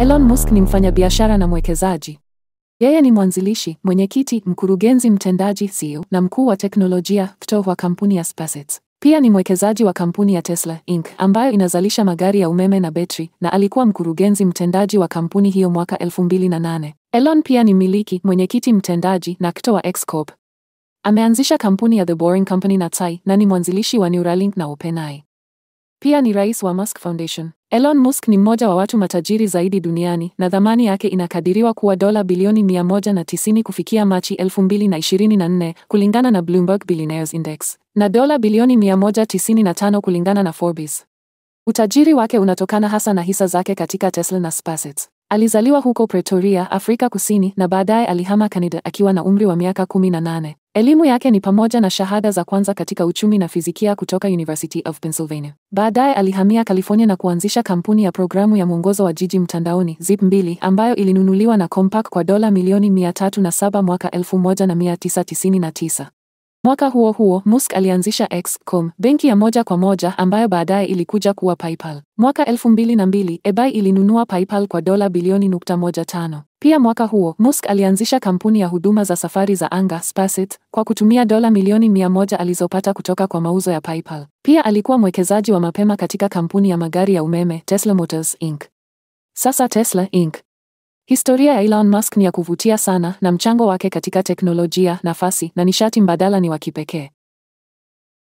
Elon Musk ni mfanyabiashara na mwekezaji. Yeye ni mwanzilishi, mwenyekiti, mkurugenzi mtendaji CEO na mkuu wa teknolojia kutoka wa kampuni ya SpaceX. Pia ni mwekezaji wa kampuni ya Tesla Inc ambayo inazalisha magari ya umeme na betri na alikuwa mkurugenzi mtendaji wa kampuni hiyo mwaka 2008. Elon pia ni mmiliki, mwenyekiti mtendaji na kto wa X Corp. Ameanzisha kampuni ya The Boring Company na Tai na ni mwanzilishi wa Neuralink na OpenAI. Pia ni rais wa Musk Foundation. Elon Musk ni mmoja wa watu matajiri zaidi duniani na thamani yake inakadiriwa kuwa dola bilioni 190 kufikia Machi 2024 kulingana na Bloomberg Billionaires Index na dola bilioni 195 kulingana na Forbes. Utajiri wake unatokana hasa na hisa zake katika Tesla na SpaceX. Alizaliwa huko Pretoria, Afrika Kusini na baadaye alihama Canada akiwa na umri wa miaka 18. Elimu yake ni pamoja na shahada za kwanza katika uchumi na fizikia kutoka University of Pennsylvania. Baadaye alihamia California na kuanzisha kampuni ya programu ya mwongozo wa jiji mtandaoni Zip 2 ambayo ilinunuliwa na Compaq kwa dola milioni 307 mwaka 1999. Mwaka huo huo, Musk alianzisha X.com, benki ya moja kwa moja ambayo baadaye ilikuja kuwa PayPal. Mwaka 2002, eBay ilinunua PayPal kwa dola bilioni nukta moja tano. Pia mwaka huo, Musk alianzisha kampuni ya huduma za safari za anga SpaceX kwa kutumia dola milioni mia moja alizopata kutoka kwa mauzo ya PayPal. Pia alikuwa mwekezaji wa mapema katika kampuni ya magari ya umeme Tesla Motors Inc. Sasa Tesla Inc. Historia ya Elon Musk ni ya kuvutia sana na mchango wake katika teknolojia, nafasi na nishati mbadala ni wa kipekee.